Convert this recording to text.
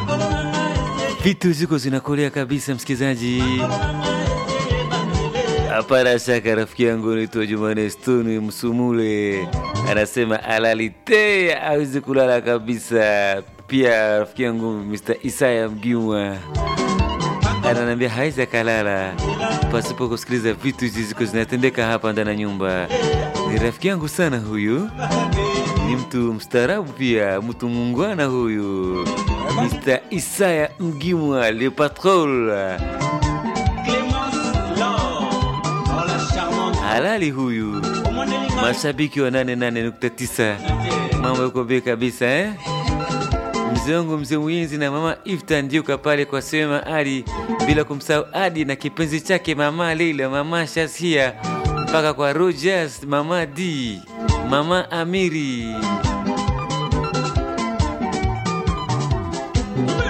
Vitu ziko zinakolea kabisa, msikilizaji. Hapana shaka, rafiki yangu naitwa Jumane Stone Msumule anasema alalite awezi kulala kabisa. Pia rafiki yangu Mr. Isaya Mgiwa ananiambia hawezi akalala pasipo kusikiliza vitu hizi ziko zinatendeka hapa ndani ya nyumba. Ni rafiki yangu sana huyu, ni mtu mstaarabu pia, mtu mungwana huyu, Mr. Isaya Mgimwa le patrol halali huyu, mashabiki wa 88.9 mambo yako bei kabisa eh? Mzee wangu mzee Mwenzi na mama Ifta Ndiuka pale kwa Sema Ali, bila kumsahau Adi na kipenzi chake mama Leila, mama Shasia, mpaka kwa Rogers, mama D, mama Amiri.